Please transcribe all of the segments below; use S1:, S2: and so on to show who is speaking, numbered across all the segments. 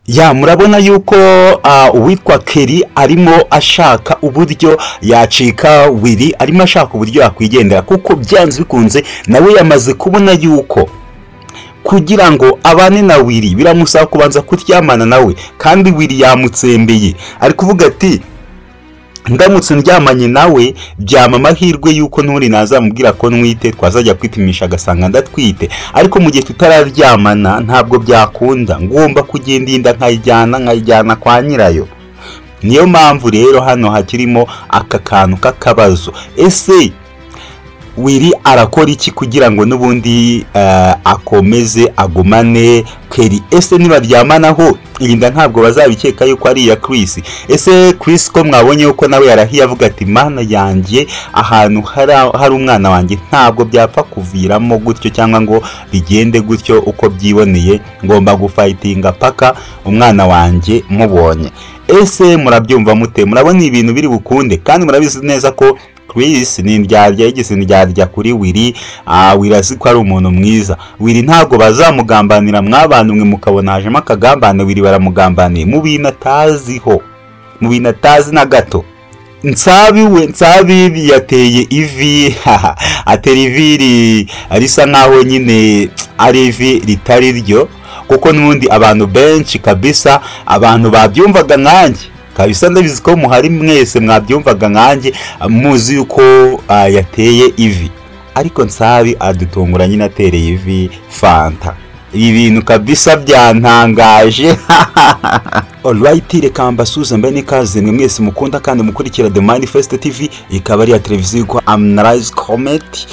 S1: ya murabona yuko uwitwa keri arimo ashaka uburyo yacika wiri arimo ashaka uburyo yakwigendera kuko byanze bikunze nawe yamaze kubona yuko kugira ngo abane na wiri biramusaba kubanza kuryamana nawe kandi wiri yamutsembeye ari kuvuga ati ndamutse ndyamanye nawe byama amahirwe y'uko nturi nazamubwira ko ntwite twazajya kwipimisha agasanga ndatwite ariko mu gihe tutararyamana ntabwo byakunda ngomba kugenda inda nkayijyana nkayijyana kwa nyirayo niyo mpamvu rero hano hakirimo aka kantu k'akabazo ese wiri arakora iki kugira ngo n'ubundi akomeze agumane keri ese nibaryamanaho iyi nda ntabwo bazabikeka yuko ari iya kirisi ese kirisi ko mwabonye yuko nawe yarahiye avuga ati mana yanjye ahantu hari umwana wanjye ntabwo byapfa kuviramo gutyo cyangwa ngo bigende gutyo uko byiboneye ngomba gufayitinga paka umwana wanjye mubonye ese murabyumva mute murabona ibintu biri bukunde kandi murabizi neza ko Chris ni indyarya yigeze indyarya kuri wiri wiri azi ko ari umuntu mwiza wiri ntabwo bazamugambanira mw'abantu mwe mukabona hajemo akagambane wiri baramugambaniye mu bintu ataziho mu bintu atazi na gato nsabiwe nsabibi yateye ivi atera ivi risa nkaho nyine ari ivi ritari ryo kuko n'ubundi abantu benshi kabisa abantu babyumvaga nkanjye kabisa ndabizi ko muhari mwese mwabyumvaga nkanjye muzi yuko yateye ivi ariko nsabi adutungura nyine atereye ivi fanta ibi bintu kabisa byantangaje orayiti reka mbasuze mbe n'ikaze mwe mwese mukunda kandi mukurikira the manifest tv ikaba ari iya televiziyo yitwa amunarayizi kometi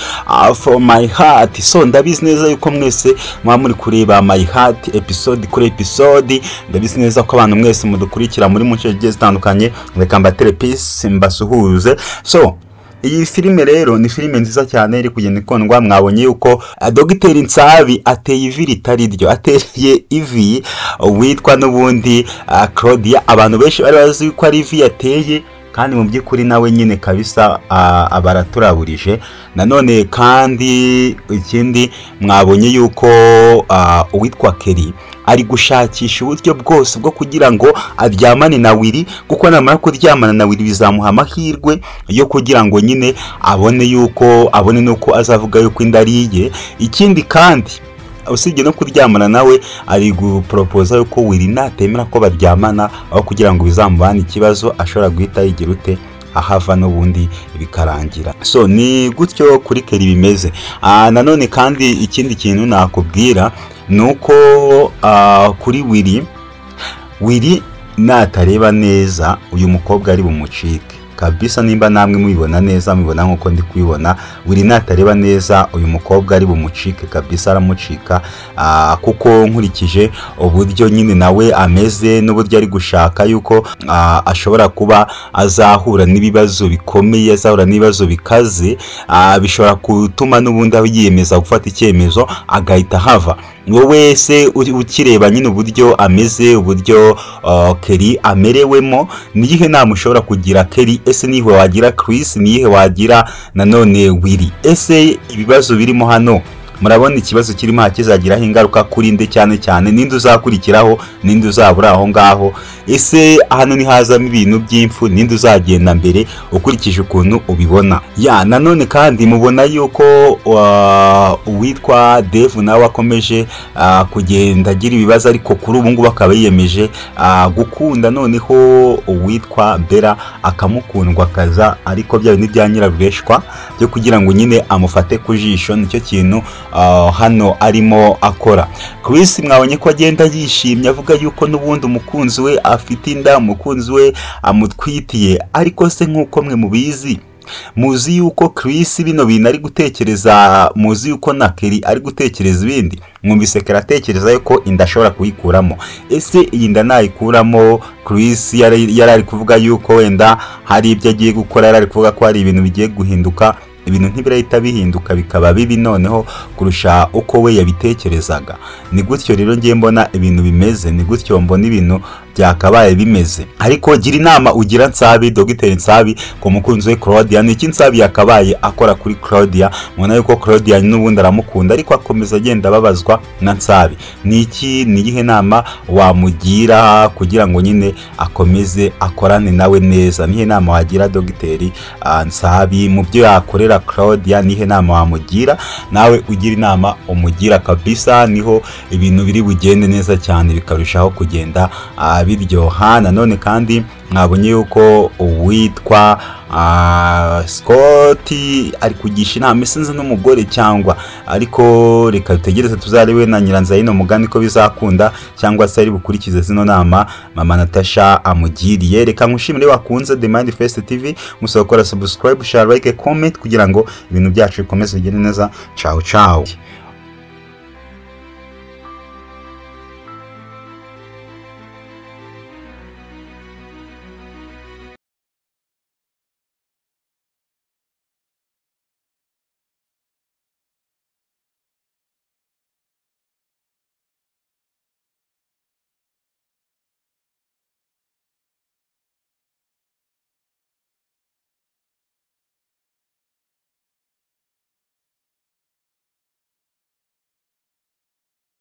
S1: for my heart so ndabizi neza yuko mwese muba muri kureba my heart episode kuri episode ndabizi neza ko abantu mwese mudukurikira muri mu nce zigiye zitandukanye reka mbatere pisi mbasuhuze so iyi filime rero ni filime nziza cyane iri kugenda ikundwa mwabonye yuko dogiteri nsabi ateye ivi ritari ryo ateye ivi witwa n'ubundi claudia abantu benshi bari bazi ko ari ivi yateye kandi mu by'ukuri nawe nyine kabisa baraturaburije nanone kandi ikindi mwabonye yuko uwitwa keri ari gushakisha uburyo bwose bwo kugira ngo aryamane na wiri kuko namara kuryamana na wiri bizamuha amahirwe yo kugira ngo nyine abone yuko abone nuko azavuga yuko inda ari iye ikindi kandi usibye no kuryamana nawe ari guporopoza yuko wiri natemera ko baryamana aho kugira ngo bizamubane ikibazo ashobora guhita yigira ute ahava n'ubundi bikarangira so ni gutyo kuri keri bimeze nanone kandi ikindi kintu nakubwira ni uko kuri wiri wiri natareba neza uyu mukobwa ari bumucike kabisa nimba namwe mubibona neza mubibona nk'uko ndi kubibona wiri natareba neza uyu mukobwa ari bumucike kabisa aramucika kuko nkurikije uburyo nyine nawe ameze n'uburyo ari gushaka yuko ashobora kuba azahura n'ibibazo bikomeye azahura n'ibibazo bikaze bishobora gutuma n'ubundi aho yiyemeza gufata icyemezo agahita ahava wowe se ukireba nyine uburyo ameze uburyo keri amerewemo niyihe nama ushobora kugira keri ese niyihe wagira kirisi niyihe wagira nanone wiri ese ibibazo birimo hano murabona ikibazo kirimo hakizagiraho ingaruka kuri nde cyane cyane ninde uzakurikiraho ninde uzabura aho ngaho ese hano hazamo ibintu by'impfu ninde uzagenda mbere ukurikije ukuntu ubibona ya nanone kandi mubona yuko uwitwa devu nawe akomeje kugenda agira ibibazo ariko kuri ubu ngubu akaba yiyemeje gukunda noneho uwitwa bera akamukundwa akaza ariko bya bindi bya nyirabweshwa byo kugira ngo nyine amufate ku jisho nicyo kintu hano arimo akora Chris mwabonye ko agenda yishimye avuga yuko n'ubundi umukunzi we afite inda umukunzi we amutwitiye ariko se nk'uko mwe mubizi muzi yuko kirisi bino bintu ari gutekereza muzi yuko na keri ari gutekereza ibindi mwumvise kera atekereza yuko inda ashobora kuyikuramo ese iyi nda nayikuramo kirisi yari ari kuvuga yuko wenda hari ibyo agiye gukora yari ari kuvuga ko hari ibintu bigiye guhinduka ibintu ntibirahita bihinduka bikaba bibi noneho kurusha uko we yabitekerezaga ni gutyo rero ngiye mbona ibintu bimeze ni gutyo mbona ibintu byakabaye bimeze ariko gira inama ugira nsabi dogiteri nsabi ku mukunzi we claudia ni iki nsabi yakabaye akora kuri claudia mubona yuko claudia n'ubundi aramukunda ariko akomeza agenda ababazwa na nsabi ni iki ni iyihe nama wamugira kugira ngo nyine akomeze akorane nawe neza nihe nama wagira dogiteri ah, nsabi mu byo yakorera claudia nihe nama wamugira nawe ugira inama umugira kabisa niho ibintu biri bugende neza cyane bikarushaho kugenda ah, biryoha nanone kandi mwabonye yuko uwitwa ah, Scott ari kugisha inama isinzi n'umugore cyangwa ariko reka dutegereze tuzarebe na nyiranzayino mugani ko bizakunda cyangwa se ari bukurikize zino nama mama natasha amugiriye reka nkushimire wakunze the mind first tv musaba gukora subscribe share like comment kugira ngo ibintu byacu bikomeze bigende neza ciao ciao